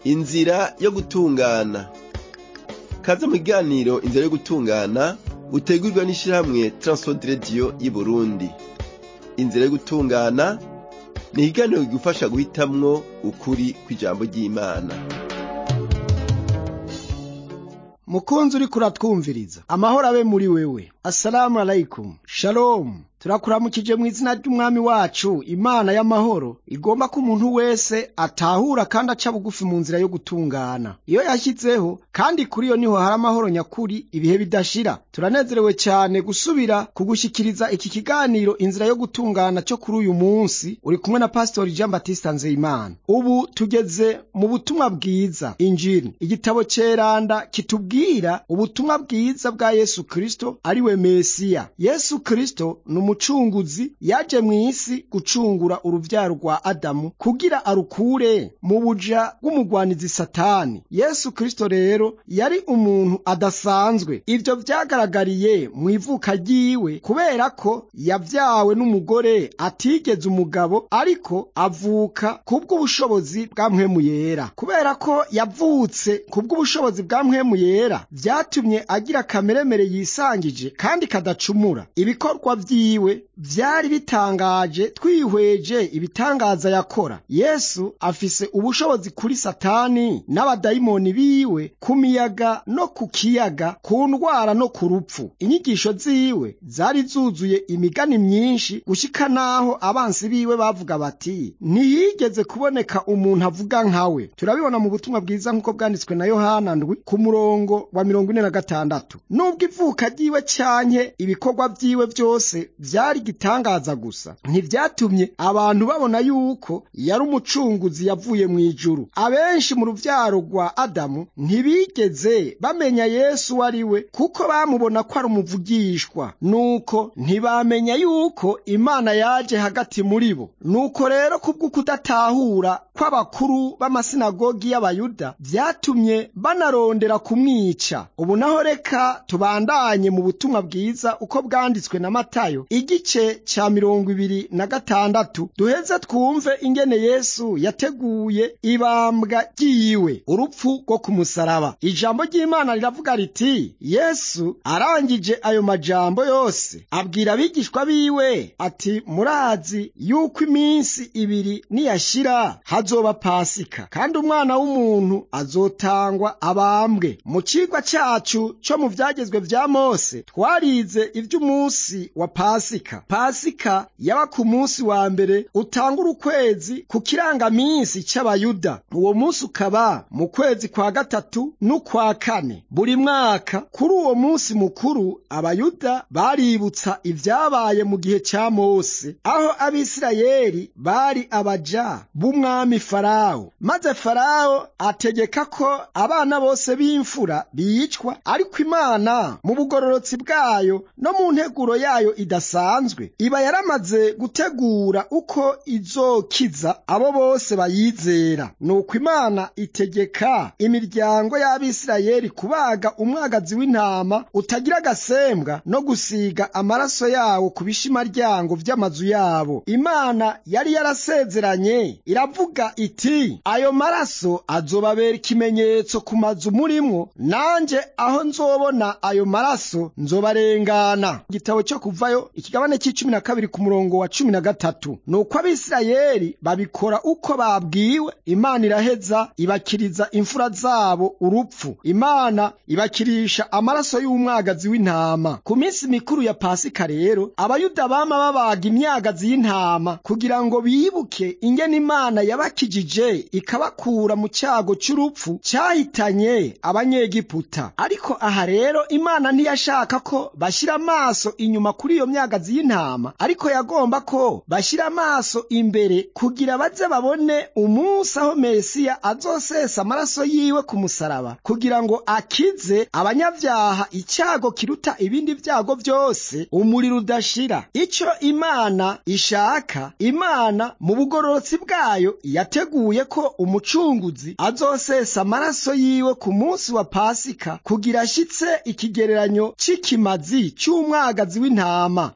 inzira yo gutungana kaze mu kiganiro inzira yo gutungana utegurwa n'ishirahamwe Transworld Radio y'Uburundi inzira yo gutungana ni ikiganiro kigufasha guhitamwo ukuri kw'ijambo ry'Imana mukunzi uriko uratwumviriza amahoro abe muri wewe assalamu alaikum shalom turakuramukije mu izina ry'umwami wacu imana y'amahoro igomba ko umuntu wese atahura kandi aca bugufi mu nzira yo gutungana iyo yashyizeho kandi kuri iyo niho hari amahoro nyakuri ibihe bidashira turanezerewe cyane gusubira kugushyikiriza iki kiganiro inzira yo gutungana cyo kuri uyu munsi uri kumwe na pasitori jean batista nzeyimana ubu tugeze mu butumwa bwiza injiri igitabo ceranda kitubwira ubutumwa bwiza bwa yesu kristo ari we mesiya yesu kristo ni umucunguzi yaje mu isi gucungura uruvyaro rwa adamu kugira arukure mu buja bw'umugwanizi satani yesu kristo rero yari umuntu adasanzwe ivyo vyagaragariye mu ivuka ryiwe kubera ko yavyawe n'umugore atigeze umugabo ariko avuka kubw'ubushobozi bwa mpwemu yera kubera ko yavutse kubw'ubushobozi bwa mpwemu yera vyatumye agira kameremere yisangije kandi kadacumura ibikorwa vyiwe vyari bitangaje twihweje ibitangaza yakora yesu afise ubushobozi kuri satani n'abadayimoni biwe ku miyaga no ku kiyaga ku ndwara no ku rupfu inyigisho ziwe zari zuzuye imigani myinshi gushika n'aho abansi biwe bavuga bati ntiyigeze kuboneka umuntu avuga nkawe turabibona mu butumwa bwiza nk'uko bwanditswe na yohana ndwi ku murongo wa mirongo ine na gatandatu nubwo ivuka ryiwe canke ibikorwa vyiwe vyose vyari igitangaza gusa ntivyatumye abantu babona yuko yari umucunguzi yavuye mu ijuru abenshi mu ruvyaro rwa adamu ntibigeze bamenya yesu uwo ari we kuko bamubona ko ari umuvugishwa nuko ntibamenya yuko imana yaje hagati muri bo nuko rero kubwo kudatahura kw'abakuru b'amasinagogi y'abayuda vyatumye banarondera kumwica ubu naho reka tubandanye mu butumwa bwiza uko bwanditswe na matayo igice ca mirongo ibiri na gatandatu duheze twumve ingene yesu yateguye ibambwa ryiwe urupfu rwo ku musaraba ijambo ry'imana riravuga riti yesu arangije ayo majambo yose abwira abigishwa biwe ati murazi yuko iminsi ibiri niyashira hazoba pasika kandi umwana w'umuntu azotangwa abambwe mu cigwa cacu co mu vyagezwe vya mose twarize ivy'umunsi wa pasika pasika yaba ku munsi wa mbere utangura ukwezi ku kirangaminsi c'abayuda uwo munsi ukaba mu kwezi kwa gatatu n'ukwa kane buri mwaka kuri uwo munsi mukuru abayuda baributsa ivyabaye mu gihe ca mose aho abisirayeli bari abaja b'umwami farawo maze farawo ategeka ko abana bose b'imfura bicwa ariko imana mu bugororotsi bwayo no mu nteguro yayo idasanzwe iba yaramaze gutegura uko izokiza abo bose bayizera nuko imana itegeka imiryango y'abisirayeli kubaga umwagazi w'intama utagira agasembwa no gusiga amaraso yawo ku bishimaryango vy'amazu yabo imana yari yarasezeranye iravuga iti ayo maraso azobabera ikimenyetso ku mazu murimwo nanje aho nzobona ayo maraso nzobarengana igitabo cyo kuvayo ikigabane c'icumi na kabiri ku murongo wa cumi na gatatu nuko abisirayeli babikora uko babwiwe imana iraheza ibakiriza imfura zabo urupfu imana ibakirisha amaraso y'umwagazi w'intama ku minsi mikuru ya pasika rero abayuda bama babaga imyagazi y'intama kugira ngo bibuke ingene imana yabakijije ikabakura mu cyago cy'urupfu cyahitanye abanyegiputa ariko aha rero imana ntiyashaka ko bashyira amaso inyuma kuri iyo myagazi y'intama ariko yagomba ko bashyira amaso imbere kugira baze babone umunsi aho mesiya azosesa amaraso yiwe ku musaraba kugira ngo akize abanyabyaha icyago kiruta ibindi byago byose umuriro udashira icyo imana ishaka imana mu bugororotsi bwayo yateguye ko umucunguzi azosesa amaraso yiwe ku munsi wa pasika kugira ashyitse ikigereranyo c'ikimazi cy'umwagazi w'intama nuko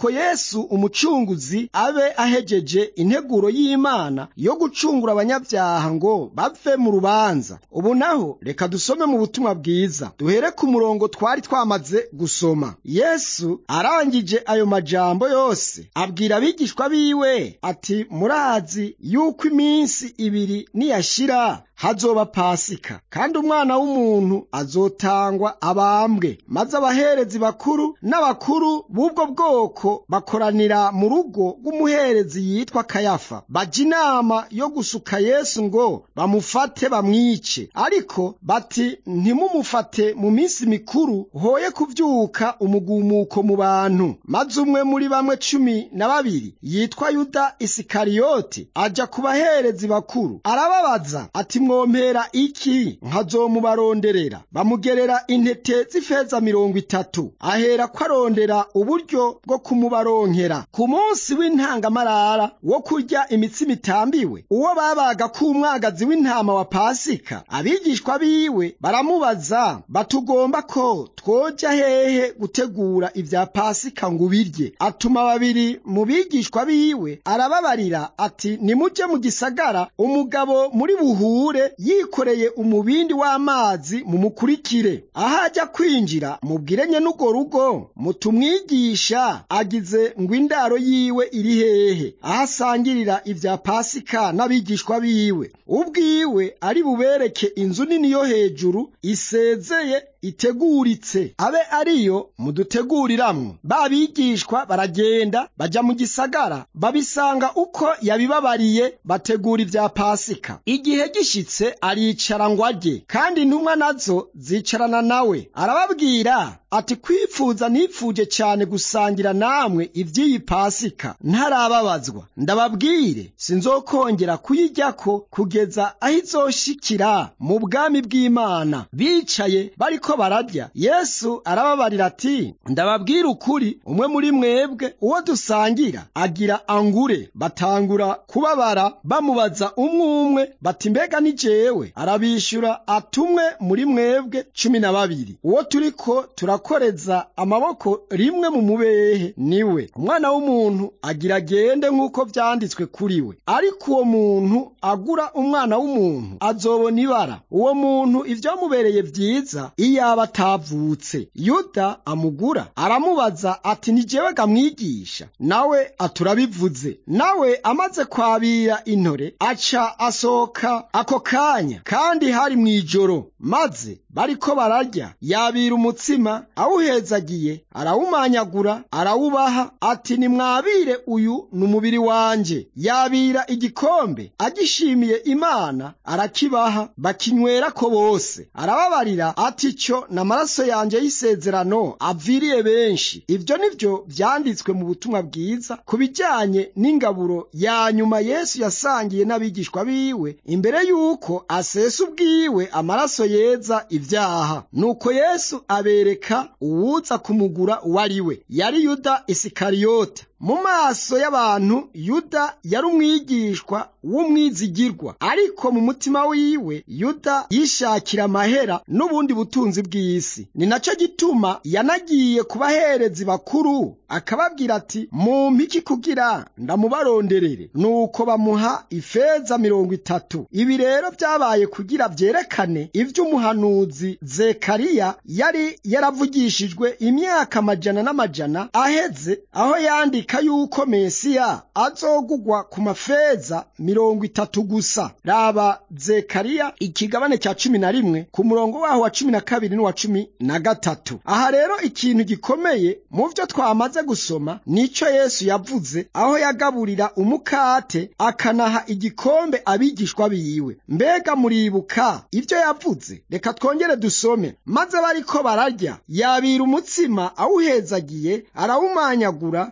nuko yesu umucunguzi abe ahejeje integuro y'imana yo gucungura abanyabyaha ngo bave mu rubanza ubu naho reka dusome mu butumwa bwiza duhere ku murongo twari twamaze gusoma yesu arangije ayo majambo yose abwira abigishwa biwe ati murazi yuko iminsi ibiri niyashira hazoba pasika kandi umwana w'umuntu azotangwa abambwe maze abaherezi bakuru n'abakuru b'ubwo bwoko bakoranira mu rugo rw'umuherezi yitwa kayafa bajya inama yo gusuka yesu ngo bamufate bamwice ariko bati ntimumufate mu minsi mikuru hoye kuvyuka umugumuko mu bantu maze umwe muri bamwe cumi na babiri yitwa yuda isikariyoti aja ku baherezi bakuru arababaza ati mwompera iki nkazomubaronderera bamugerera intete z'ifeza mirongo itatu ahera ko arondera uburyo bwo kumubaronkera ku munsi w'intangamarara wo kurya imitsima itambiwe uwo babaga k'umwagazi w'intama wa pasika abigishwa biwe baramubaza batugomba ko twoja hehe gutegura ibya pasika ngo ubirye atuma babiri mu bigishwa biwe arababarira ati nimuje mu gisagara umugabo muri buhure yikoreye umubindi w'amazi mumukurikire aho ajya kwinjira mubwire nye n'urwo rugo mutumwigisha agize ngo indaro yiwe iri hehe aho asangirira ibya pasika n'abigishwa biwe ubwiwe ari bubereke inzu nini yo hejuru isezeye iteguritse abe ariyo muduteguriramwo ba bigishwa baragenda baja mu gisagara babisanga uko yabibabariye bategura ibya pasika igihe gishitse aricara ngo arye kandi intumwa nazo zicarana nawe arababwira ati kwipfuza nipfuje cyane gusangira namwe iby'iyi pasika ntarababazwa ndababwire sinzokongera kuyiryako kugeza aho izoshikira mu bwami bw'imana bicaye bariko bararya yesu arababarira ati ndababwira ukuri umwe muri mwebwe uwo dusangira agira angure batangura kubabara bamubaza umwe umwe bati mbega ni jewe arabishyura atumwe muri mwebwe cumi na babiri uwo turiko turakoreza amaboko rimwe mu mubehe niwe umwana w'umuntu agira agende nk'uko vyanditswe kuri we ariko uwo muntu agura umwana w'umuntu azobona ibara uwo muntu ivyamubereye vyiza iyaba atavutse yuda amugura aramubaza ati ni jewe gamwigisha nawe aturabivuze nawe amaze kwabira intore aca asohoka ako kanya kandi hari mw'ijoro maze bariko bararya yabira umutsima awuhezagiye arawumanyagura arawubaha ati nimwabire uyu ni umubiri wanje yabira igikombe agishimiye imana arakibaha bakinywerako bose arababarira ati cyo n'amaraso yanjye y'isezerano aviriye benshi ibyo nivyo vyanditswe mu butumwa bwiza ku bijyanye n'ingaburo ya nyuma yesu yasangiye n'abigishwa biwe imbere y'uko asesa ubwiwe amaraso yeza ibyaha nuko yesu abereka uwuza kumugura uwo ari we yari yuda isikariyota mu maso y'abantu yuda yari umwigishwa w'umwizigirwa ariko mu mutima wiwe yuda yishakira amahera n'ubundi butunzi bw'isi ni nacyo gituma yanagiye ku baherezi bakuru akababwira ati mumpe iki kugira ndamubaronderere nuko bamuha ifeza mirongo itatu ibi rero byabaye kugira byerekane ivy'umuhanuzi zekariya yari yaravugishijwe imyaka amajana n'amajana aheze aho yandika yuko mesiya azogugwa ku mafeza mirongo itatu gusa raba zekariya ikigabane cya cumi na rimwe ku murongo waho wa cumi na kabiri n'uwa cumi na gatatu aha rero ikintu gikomeye mu vyo twamaze gusoma nico yesu yavuze aho yagaburira umukate akanaha igikombe abigishwa biwe mbega muribuka ivyo yavuze reka twongere dusome maze bariko bararya yabira umutsima awuhezagiye arawumanyagura arawuba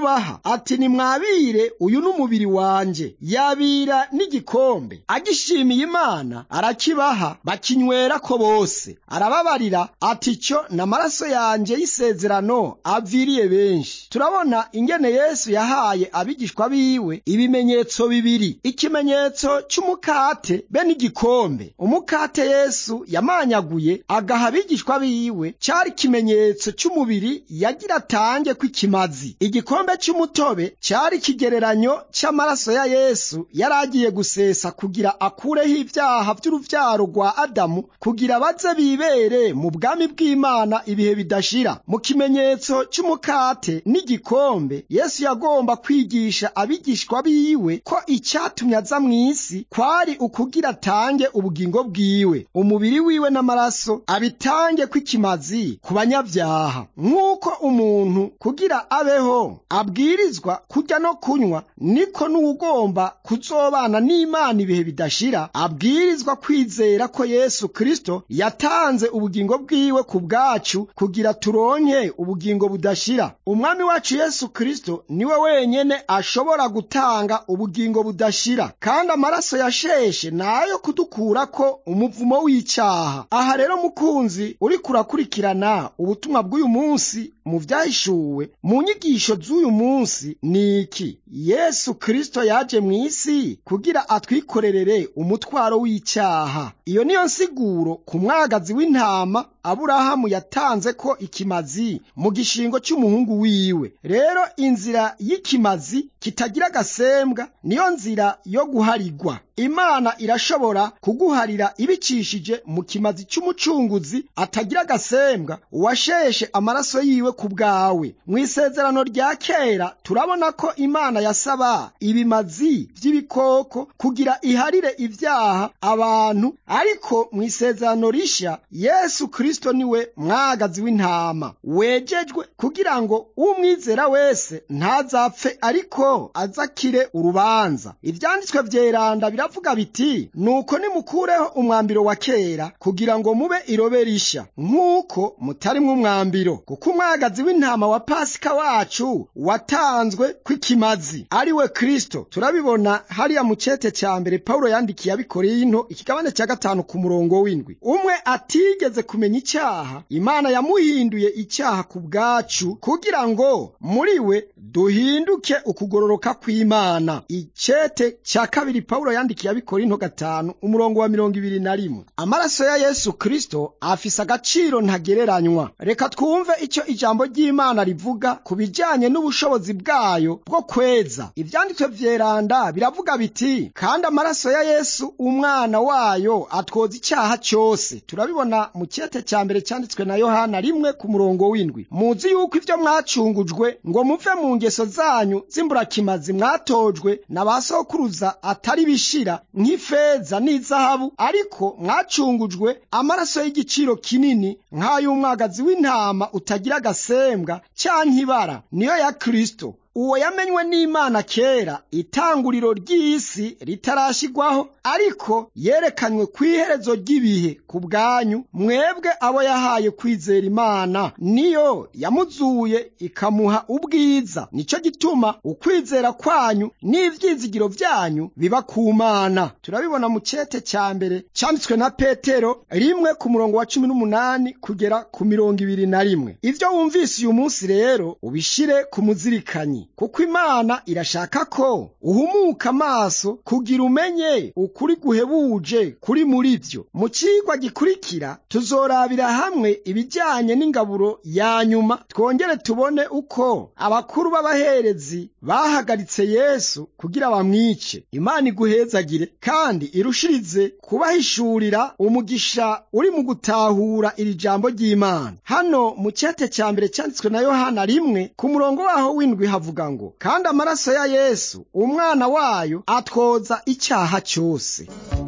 arabubaha ati nimwabire uyu n'umubiri wanje yabira n'igikombe agishimiye imana arakibaha bakinywera ko bose arababarira ati cyo n'amaraso yanje y'isezerano aviriye benshi turabona ingene yesu yahaye abigishwa biwe ibimenyetso bibiri ikimenyetso cy'umukate be n'igikombe umukate yesu yamanyaguye agaha abigishwa biwe cyari ikimenyetso cy'umubiri yagira atange kw'ikimazi igikombe cy'umutobe cyari ikigereranyo cy'amaraso ya yesu yari agiye gusesa kugira akureho ibyaha by'uruvyaro rwa adamu kugira baze bibere mu bwami bw'imana ibihe bidashira mu kimenyetso cy'umukate n'igikombe yesu yagomba kwigisha abigishwa biwe ko icyatumye aza mu isi kwari ukugira atange ubugingo bwiwe umubiri wiwe n'amaraso abitange kw'ikimazi ku banyabyaha nk'uko umuntu kugira abeho abwirizwa kurya no kunywa niko n'uwugomba kuzobana n'imana ibihe bidashira abwirizwa kwizera ko yesu kristo yatanze ubugingo bwiwe ku bwacu kugira turonke ubugingo budashira umwami wacu yesu kristo niwe wenyene ashobora gutanga ubugingo budashira kandi amaraso yasheshe nayo kudukurako umuvumo w'icyaha aha rero mukunzi uriko urakurikirana ubutumwa bw'uyu munsi mu vyahishuwe mu nyigisho z'uyu munsi ni iki yesu kristo yaje mu isi kugira atwikorerere umutwaro w'icyaha iyo niyo nsiguro ku mwagazi w'intama aburahamu yatanze ko ikimazi mu gishingo cy'umuhungu wiwe rero inzira y'ikimazi kitagira agasembwa niyo nzira yo guharigwa imana irashobora kuguharira ibicishije mu kimazi cy'umucunguzi atagira agasembwa uwasheshe amaraso yiwe ku bwawe mu isezerano rya kera turabona ko imana yasaba ibimazi by'ibikoko kugira iharire ibyaha abantu ariko mu isezerano rishya yesu kristo niwe mwagazi w'intama wejejwe kugira ngo umwizera wese ntazapfe ariko azakire urubanza ibyanditswe byeranda biravuga biti nuko nimukureho umwambiro wa kera kugira ngo mube irobe rishya nk'uko mutarimwo umwambiro kuko umwagazi w'intama wa pasika wacu watanzwe kw'ikimazi ari we kristo turabibona hariya mu cete cya mbere pawulo yandikiye abikorinto ikigabane cya gatanu ku murongo w'indwi umwe atigeze kumenya icyaha imana yamuhinduye icyaha ku bwacu kugira ngo muri we duhinduke ukugororoka kw'imana icete cya kabiri pawulo yandikiye abikorinto gatanu umurongo wa mirongo ibiri na rimwe amaraso ya yesu kristo afise agaciro ntagereranywa reka twumve icyo ijambo ry'imana rivuga ku bijyanye n'ubushobozi bwayo bwo kweza ibyanditswe vyeranda biravuga biti kandi amaraso ya yesu umwana wayo atwoza icyaha cyose turabibona mu cyete cya mbere cyanditswe na yohana rimwe ku murongo w'indwi muzi yuko ibyo mwacungujwe ngo muve mu ngeso zanyu z'imburakimazi mwatojwe na ba sokuruza atari bishira nk'ifeza n'izahabu ariko mwacungujwe amaraso y'igiciro kinini nk'ay'umwagazi w'intama utagira agasembwa canke ibara niyo ya kristo uwo yamenywe n'imana kera itanguriro ry'isi ritarashigwaho ariko yerekanywe ku iherezo ry'ibihe ku bwanyu mwebwe abo yahaye kwizera imana niyo yamuzuye ikamuha ubwiza nicyo gituma ukwizera kwanyu n'ivyizigiro vyanyu biba ku mana turabibona mu cete cya mbere cyanditswe na petero rimwe ku murongo wa cumi n'umunani kugera ku mirongo ibiri na rimwe ivyo wumvise uyu munsi rero ubishire ku muzirikanyi kuko imana irashaka ko uhumuka amaso kugira umenye ukuri guhebuje kuri muri byo mu cigwa gikurikira tuzorabira hamwe ibijyanye n'ingaburo ya nyuma twongere tubone uko abakuru b'abaherezi bahagaritse yesu kugira bamwice imana iguhezagire kandi irushirize kubahishurira umugisha uri mu gutahura iri jambo ry'imana hano mu cyete cya mbere cyanditswe na yohana rimwe ku murongo waho w'indwi havuga ngo kandi amaraso ya yesu umwana wayo atwoza icyaha cyose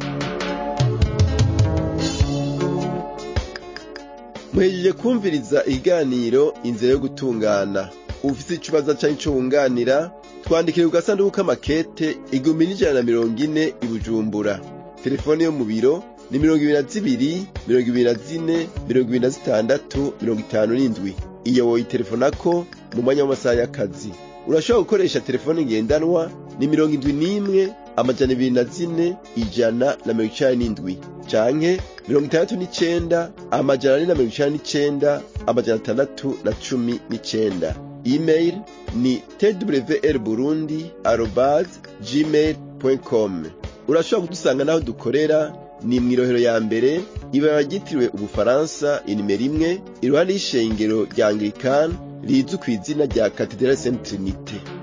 muhejeje kumviriza ikiganiro inzira yo gutungana ufite ikibazo cyangwa icyo wunganira twandikire ku gasanduku k'amakete igihumbi n'ijana na mirongo ine i bujumbura telefone yo mu biro ni mirongo ibiri na zibiri mirongo ibiri na zine mirongo ibiri na zitandatu mirongo itanu n'indwi iyo woyitelefonako mu mwanya w'amasaha y'akazi urashobora gukoresha telefone ngendanwa ni mirongo indwi n'imwe amajana ibiri na zine ijana na mirongo icenda n'indwi canke mirongo itandatu n'icenda amajana ane na mirongo icenda n'icenda amajana atandatu na cumi n'icenda email ni twr burundi arobas gmail com urashobora kudusanga n'aho dukorera ni mw'irohero ya mbere ibara ryitiriwe ubufaransa inimero imwe iruhande y'ishengero rya anglikani rizwi ku izina rya katedrali saint trinite